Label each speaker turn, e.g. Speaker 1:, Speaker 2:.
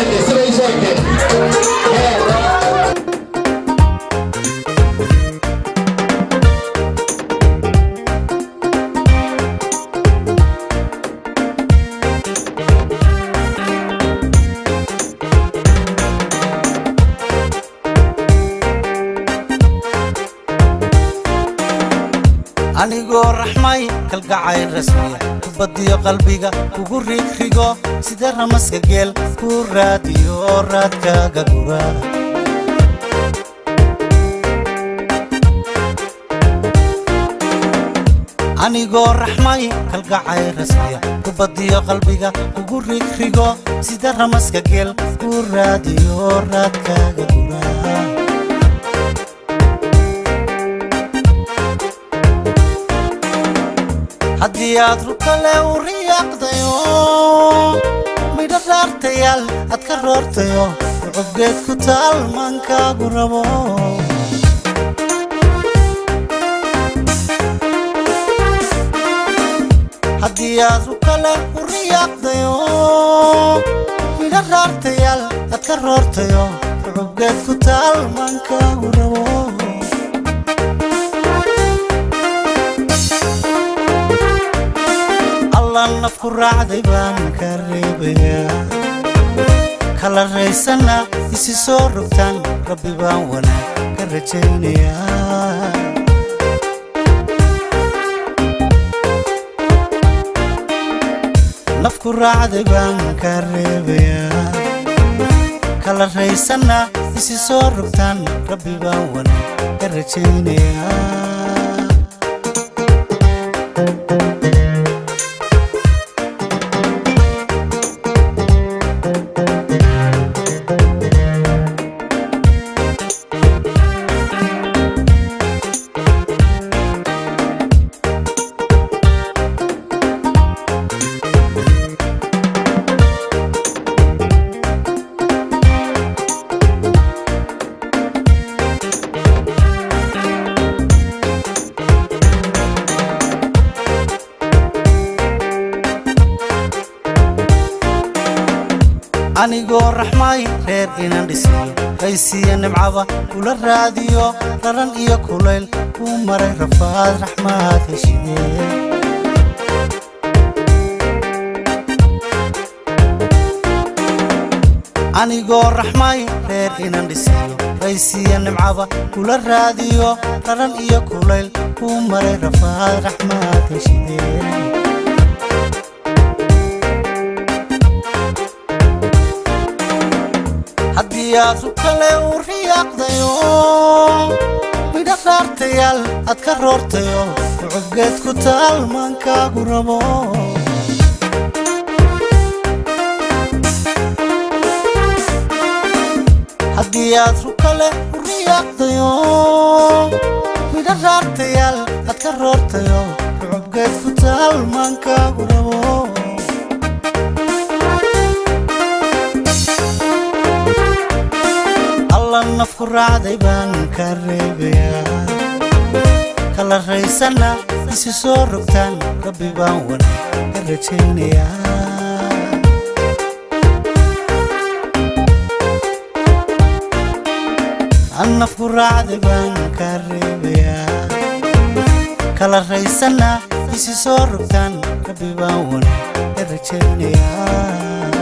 Speaker 1: egtay sida ii soo egtay
Speaker 2: anigoo raxmay kalgacay rasmiya kubadiyo qalbiga kugu rigrigo sida ramaska geel ku raadiyo raadkaaga gura anigoo raxmay kalgacay rasmiya kubadiyo qalbiga kugu rigrigo sida ramaska geel ku raadiyo raadkaaga gura haddii aad rukale u riyaaqdayo midho raartayaal aad ka roortayo rucubgeed ku taal maankaagu rabo haddii aad rukale u riyaaqdayo midho raartayaal aad ka roortayo rucubgeed ku taal maankaagu rabo allan nafku raacday baan ka reebayaa kala raysana isi soo rogtaan rabbi baan wanaag ka rajaynayaa nafku raacday baan ka reebayaa kala raysana isi soo rogtaan rabbi baan wanaag ka rajaynayaa anigoo raxmay reer inaan dhisniyo qaysiya nimcaba kula raadiyo raran iyo kulayl kuu maray rafaad raxmaad heshidee anigoo raxmay reer inaan dhisniyo qaysiya nimcaba kula raadiyo raran iyo kulayl kuu maray rafaad raxmaad heshidee haddii aad rukale u riyaaqdayo midho raartayaal aad ka roortayo rucubgeed ku taal maankaagu rabo haddii aad rukale u riyaaqdayo midho raartayaal aad ka roortayo rucubgeed ku taal maankaagu rabo allan nafku raacday baan ka reebayaa kala raysana isi soo rogtaan rabbi baan wanaag ka rajaynayaa an nafku raacday baan ka reebayaa kala raysana isi soo rogtaan rabbi baan wanaag ka rajaynayaa